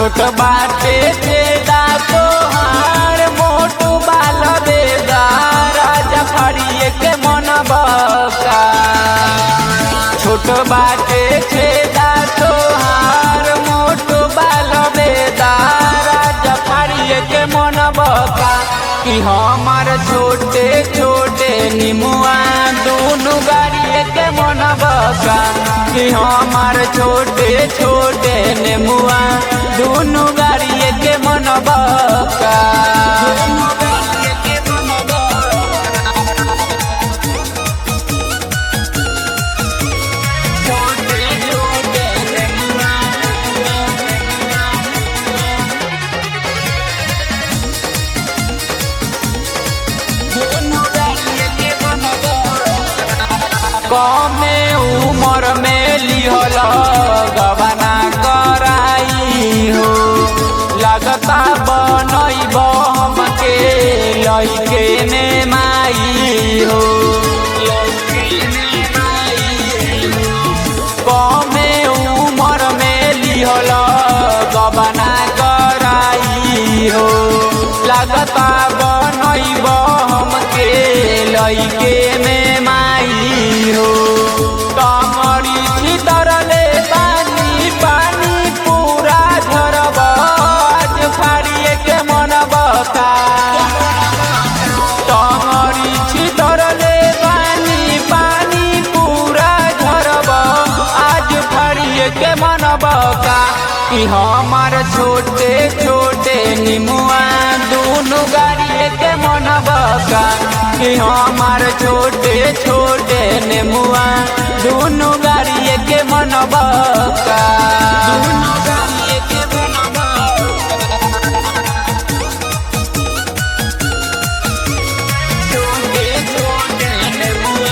छोट बाटे छेदा तोहार मोटू बाल बेदा राजा फड़िए के मन बका छोट बाटे छेदा तोहार मोटू बाल बेदा राजा फड़िए के मन बका कि हमार छोटे छोटे निमुआ दोनों गाड़िए के मन बका कि हमार छोटे छोटे नेमुआ दोनों गाड़िए के मन बका छोटे छोटे नेमुआ कमे उमर में लिहल गबना कराई हो लगता बनैब हमके लैके ने माई हो कमे उमर में लिहल गबना कराई हो लगता बनैब हमके लैके में माई हो कमरी छितरले पानी पानी पूरा झरब आज फाड़िए के मन बता कमरी छितरले पानी पानी पूरा झरब आज फाड़िए के मन बका कि हमार छोटे छोटे निमुआ दोनों गाड़िए के मन बका कि हमार छोटे छोटे नेमुआ दोनों गाड़िए के मन बका दोनों गाड़िए के मन छोटे छोटे नेमुआ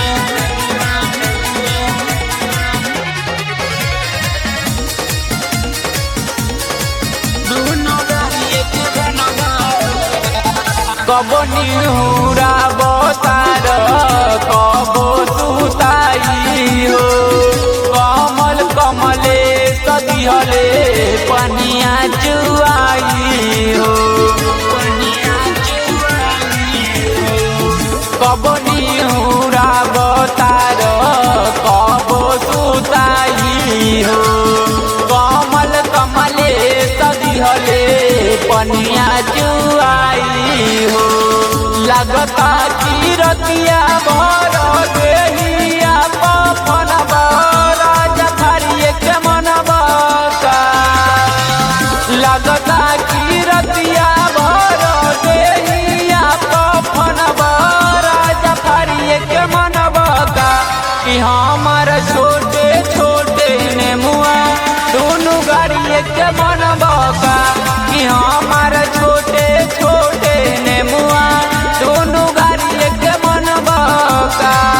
कबो निहुरा बतार कबो सुताई हो कमल कमले सदिहले पनिया चुआई हो कबो निहुरा बतार कबो सुताई हो कमल कमले सदिहले पनिया चुआई हो लगता की रतिया भर देहिया पपन राजा थारिए के मन बका लगता की रतिया भर देहिया पपन राजा थारिए के मन बका कि हमार छोटे छोटे नेमुआ दोनों गाड़िए के मन बका कि हमार छोटे छोटे नेमुआ दोनों गाड़िए के मन बका